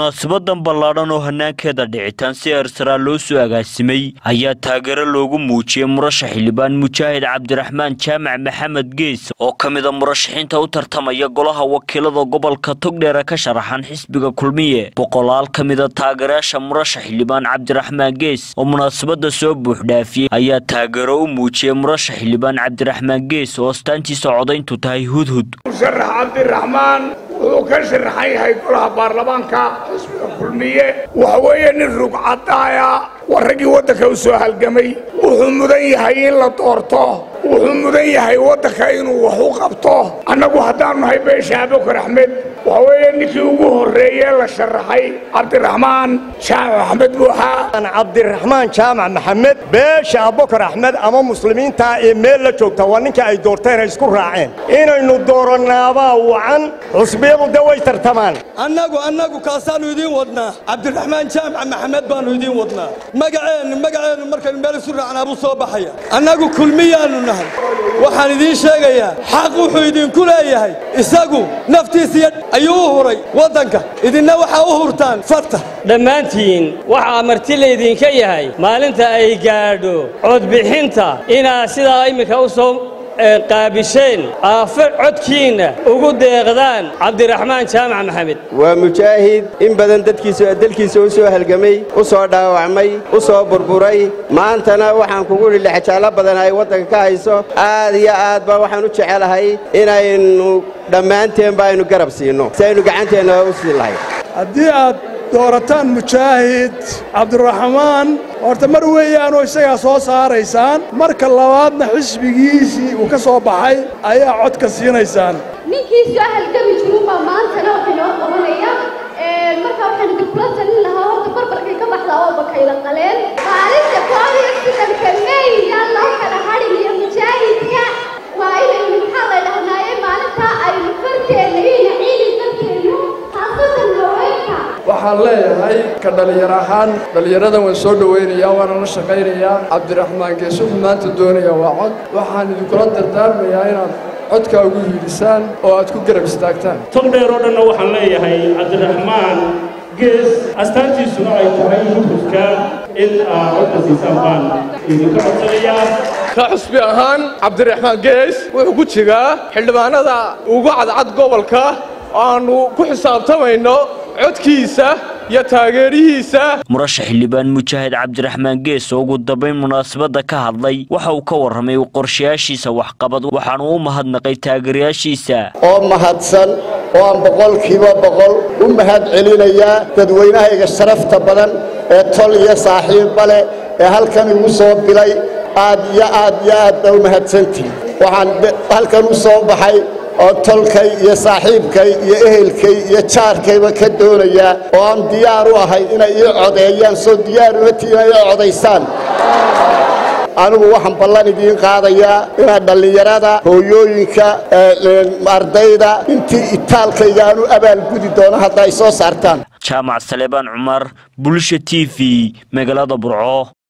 munaasabadan ballaadhan oo hanaankeeda dhicitaan si eersaraa loo soo agaasimay ayaa taageero loogu muujiyey murashax xildhibaan mujaahid cabdiraxmaan jaamac maxamed gees oo ka mida murashaxiinta u tartamaya golaha wakiilada gobolka togdheere ka sharaxan xisbiga kulmiye boqolaal ka mida taageerayaasha murashax xildhibaan cabdiraxmaan gees oo munaasabada soo buuxdhaafiyey ayaa taageero u muujiyey murashax xildhibaan cabdiraxmaan gees oo astaantiisa codayntu tahay hudhud musharax cabdiraxmaan wuxuu ka sharaxan yahay golaha baarlamaanka xisbiga kulmiye waxa weeye nin rugcadaaya waa raggii waddanka u soo halgamay wuxuu mudan yahay in la doorto wuxuu mudan yahay waddanka inuu wax u qabto annagu haddaanu nahay beesha abukar axmed waxa weeye ninkii ugu horreeye la sharaxay cabdiraxmaan jaamac axmed buuxa cabdiraxmaan jaamac maxamed beesha abukar axmed ama muslimiinta ee meel la joogta waa ninka ay doorteen ay isku raaceen inaynu doorannaabaa wacan xusbiyadu de way tartamaan annagu annagu kaasaannu idiin wadnaa cabdiraxmaan jaamac maxamed baannu idiin wadnaa magaceennu magaceennu markaynu meel isu raacnaa buu soo baxaya annagu kulmiyaannu nahay waxaan idiin sheegayaa xaq wuxuu idinku leeyahay isagu naftiisiiyo ayuu u huray waddanka idinna waxaa u hurtaan farta dhammaantiin waxaa marti laydinka yahay maalinta ay gaadho codbixinta inaad sidaa iminka u soo qaabisheen aafe codkiinna ugu deeqdaan cabdiraxmaan jaamac maxamed waa mujaahid in badan dadkiisa dalkiisa u soo halgamay u soo dhaawacmay u soo burburay maantana waxaan kugu idhi lexjaallo badan ay waddanka ka hayso aad iyo aad baa waxaan u jecelahay inaynu dhammaanteenba aynu garab siinno si aynu gacanteenna u sii lahay haddii aad doorataan mujaahid cabdiraxmaan horta mar weeyaanoo isagaa soo saaraysaan marka labaadna xisbigiisii uu ka soo baxay ayaa codka siinaysaan ninkii soo halgami jiruunbaa maantana waxay noo qabanaya markaa waxaan idinkula talin lahaa horta barbarkay ka baxdaa oo bakayla qaleen maalinta koob iyo siddanka mey yaan loo kala hadhin iyo mujaahidka waa inaynu maxaa la dhahnaaye maalintaa aynu farteenna iyo ciidi dadkeennu haasatan haweenka waxaan leeyahay ka dhallinyar ahaan dhallinyaradan waan soo dhowaynayaa waana la shaqaynayaa cabdiraxmaan gees wuxuu maanta doonayaa waa cod waxaan idinkula dardaarmayaa inaad codkaa ugu hiidhisaan oo aad ku garab istaagtaan togdheer oo dhanna waxaan leeyahay cabdiraxmaan gees astaantiisuna ay tahay hudhudka in aad codka siisaan baan idinka codsanayaa ka xusbi ahaan cabdiraxmaan gees wuxuu ku jiraa xildhibaanada ugu cadcad gobolka aanu ku xisaabtamayno codkiisa iyo taageerihiisa murashax xildhibaan mujaahid cabdiraxmaan gees oo ugu dambayn munaasabadda ka hadlay waxa uu ka warramay qorshayaashiisa waxqabad waxaanu u mahadnaqay taageerayaashiisa oo mahadsan oo aan boqolkiiba boqol u mahad celinayaa dadweynahayga sharafta badan ee tol iyo saaxiibba leh ee halkan igu soo bilay aad iyo aad iyo aad baa u mahadsantihin waxaan halkan u soo baxay oo tolkay iyo saaxiibkay iyo ehelkay iyo jaarkayba ka doonayaa oo aan diyaar u ahay inay ii codeeyaan soo diyaar uma tihin ay codaysaan anigu waxaan ballan idiin qaadayaa inaad dhallinyarada hooyooyinka ardayda intii itaalkayga aan u abaalgudi doono hadda ay soo saartaan jaamac saleebaan cumar bulsha t v magaalada burco